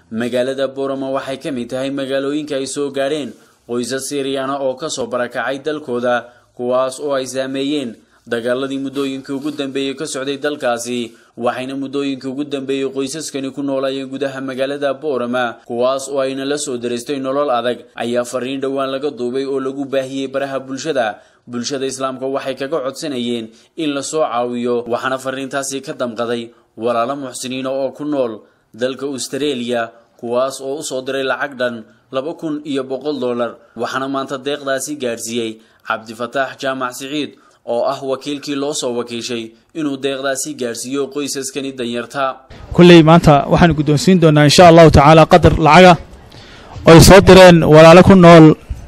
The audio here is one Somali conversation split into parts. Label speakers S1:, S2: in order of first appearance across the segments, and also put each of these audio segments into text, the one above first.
S1: magaalada boorama waxay ka mid tahay magaalooyinka ay soo gaadheen qoysas siiriyana oo kasoo barakacay dalkooda kuwaas oo ay saameeyeen dagaaladii muddooyinkii ugu dambeeyey ka socday dalkaasi waxayna muddooyinkii ugu dambeeyey qoysaskani ku noolayeen gudaha magaalada boorama kuwaas oo ayna la soo daraystay nolol adag ayaa fariin dhowaan laga duubay oo lagu baahiyey baraha bulshada bulshada islaamka waxay kaga codsanayeen in lasoo caawiyo waxaana fariintaasi ka damqaday walaalo muxsiniina oo ku nool dalka austareeliya kuwaas oo usoo diray lacag dhan laba kun iyo boqol dollar waxaana maanta deeqdaasi gaadhsiiyey cabdifataax jaamac siciid oo ah wakiilkii loo soo wakiishay inuu deeqdaasi gaadhsiiyo qoysaskani danyarta
S2: kulley maanta waxaan guddoonsiin doonaa insha allahu tacaala qadar lacaga oy soo direen walaalo ku nool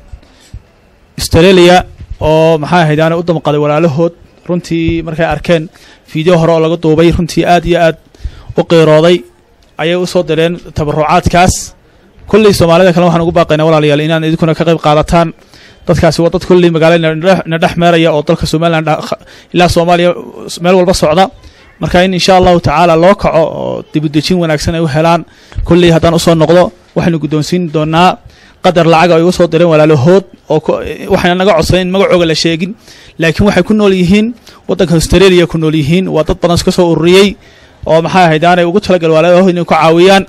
S2: australia oo maxaa ahayd aana u damqaday walaalahood runtii markay arkeen fiideo hore oo laga duubay runtii aad iyo aad u qiirooday ayay u soo direen tabarucaadkaas kulley soomaalida kale waxaan ugu baaqaynaa walaalayaal inaan idinkuna ka qayb qaadataan dadkaasi waa dad kulley magaalada na dhex meeraya oo dalka somalilan ilaa soomaaliya meel walba socda marka in insha allahu tacaala loo kaco oo dibudejin wanaagsan ay u helaan kulley haddaan usoo noqdo waxaynu guddoonsiin doonaa qadar lacaga ay uga soo direen walaalahood oo waxayna naga codsayn in magacooga la sheegin laakiin waxay ku nool yihiin waddanka australia ku nool yihiin waa dad badan iska soo ururiyey oo maxaa ahayd aanay ugu talagal walaalahood inay ku caawiyaan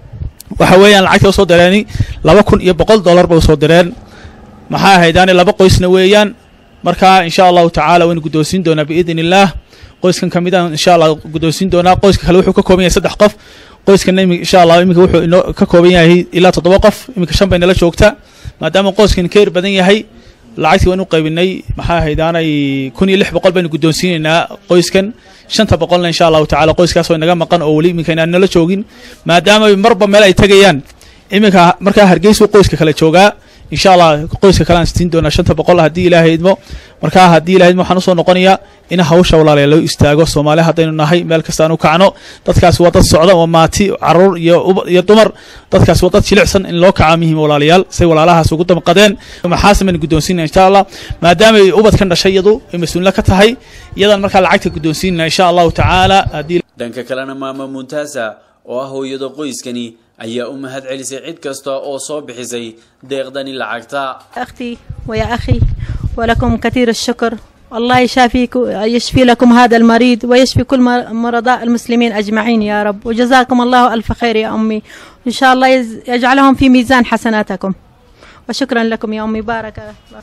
S2: waxa weeyaan lacagta usoo direeni laba kun iyo boqol dollar bay usoo direen maxaa ahayd aanay laba qoysna weeyaan marka insha allahu tacaala waynu guddoonsiin doonaa biidn illaah qoyskan ka mid a insha allah guddoonsiin doonaa qoyska kale wuxuu ka kooban yahay saddex qof qoyskana imi insha allah iminka wuxuu inoo ka kooban yahay ilaa toddoba qof iminka shan bay nala joogta maadaama qoyskan ka yar badan yahay lacagtii waan u qaybinay maxaa ahayd aanay kun iyo lix boqol baynu guddoonsiinaynaa qoyskan shanta boqolna insha allahu tacala qoyskaas oo inaga maqan oo weli iminka inaan nala joogin maadaama marba meel ay tegayaan iminka markaa hargeysu qoyska kale joogaa insha allah qoyska kale aan sitiin doonaa shanta boqol haddii ilaahay idmo markaa haddii ilahay idmo waxaan usoo noqonayaa in hawsha walaalayaal loo istaago soomaali haddaynu nahay meel kasta aan u kacno dadkaasi waa dad socda waa maati caruur iyo iyo dumar dadkaasi waa dad jilicsan in loo kaca muhiim walaalayaal say walaalahaas ugu damqadeen maxaase baynu guddoonsiinaa insha allah maadaama ay ubadkan dhashay iyadu ay mas-uulna ka tahay iyadan markaa lacagta guddoonsiinana insha allahu tacaala haddii
S1: dhanka kalena maama muntaasa oo ah hooyada qoyskani ayaa u mahad celisay cid kasta oo soo bixisay deeqdani lacagta
S3: أختي ويا أخي ولكم كثير الشكر الله يشافيك يشفي لكم هذا المريض ويشفي كل مرضاء المسلمين أجمعين يا رب وجزاكم الله ألف خير يا أمي إن شاء الله يجعلهم في ميزان حسناتكم وشكرا لكم يا أمي بارك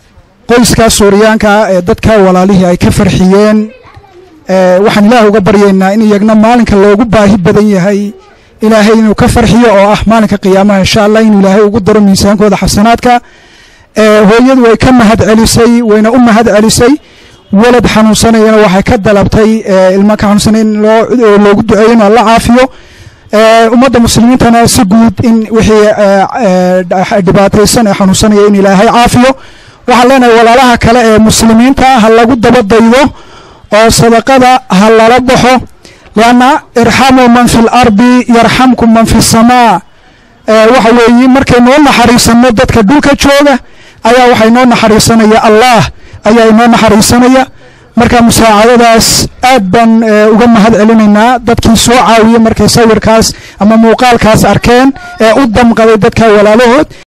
S4: qoyskaa suuriyaanka ee dadka walaalihii ay ka farxiyeen waxaan ilaah uga baryaynaa in iyagna maalinka loogu baahi badan yahay ilaahay inuu ka farxiyo oo ah maalinka qiyaamaha insha allah inuu ilaahay ugu daro miisaankooda xasanaadka hooyadu way ka mahad celisay wayna u mahad celisay walad xanuunsanayana waxay ka dalabtay ilma ka xanuunsanay in loogu duceeyo in alla caafiyo ummadda muslimiintana si guud in wixii dhibaataysan ee xanuunsanaya in ilaahay caafiyo waxaan leenahay walaalaha kale ee muslimiinta ha lagu dabadaydo oo sadaqada ha lala baxo lianna irxamuu man fi lardi yarxamkum man fi samaa waxa weeye markaynoo naxariisanno dadka dhulka jooga ayaa waxaa inoo naxariisanaya allah ayaa inoo naxariisanaya marka musaacadadaas aad baan uga mahad celinaynaa dadkii soo caawiya markay sawirkaas ama muuqaalkaas arkeen ee u damqaday dadka walaalahood